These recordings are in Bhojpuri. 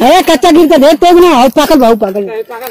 अरे कच्चा गिर के देख तेज ना हो पाकल भाऊ पाकल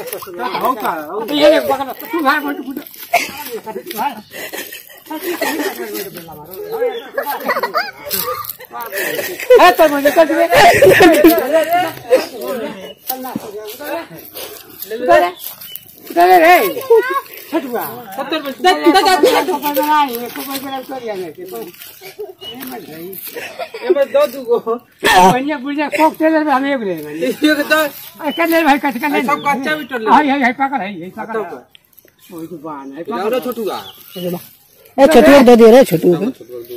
ए छोटू दे दे रे छोटू को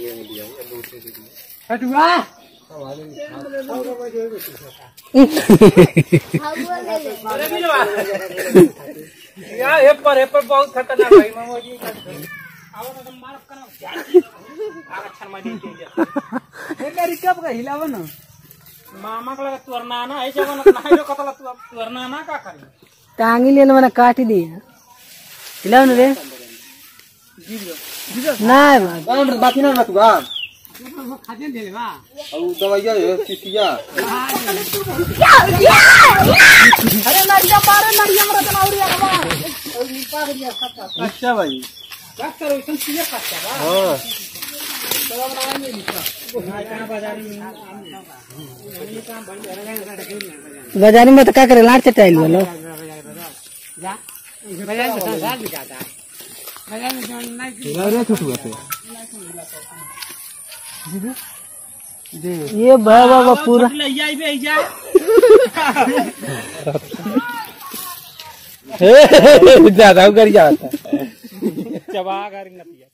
बहुत खतरनाक भाई मामोजी रिकप का हिलाव ना मामा का लगा तुरना ना ऐसे बना नहीं रो कतला तुरना ना का करी टांगी लेने मैंने काट दिया हिलाओ ना रे नहीं बाबा बाकी ना रखबा खाजे दे बा और दवाइया है चिटिया अच्छा भाई डॉक्टर वैसे सीधे कच्चा बा हाँ बाजारी में तो क्या करे लाट चटाइल बोलो बाजार में संसार बिकाता बाजार में जो नहीं छोटू आते ये बाबा पूरा ले जाई बे जा ज्यादा कर जाता चबा कर नतिया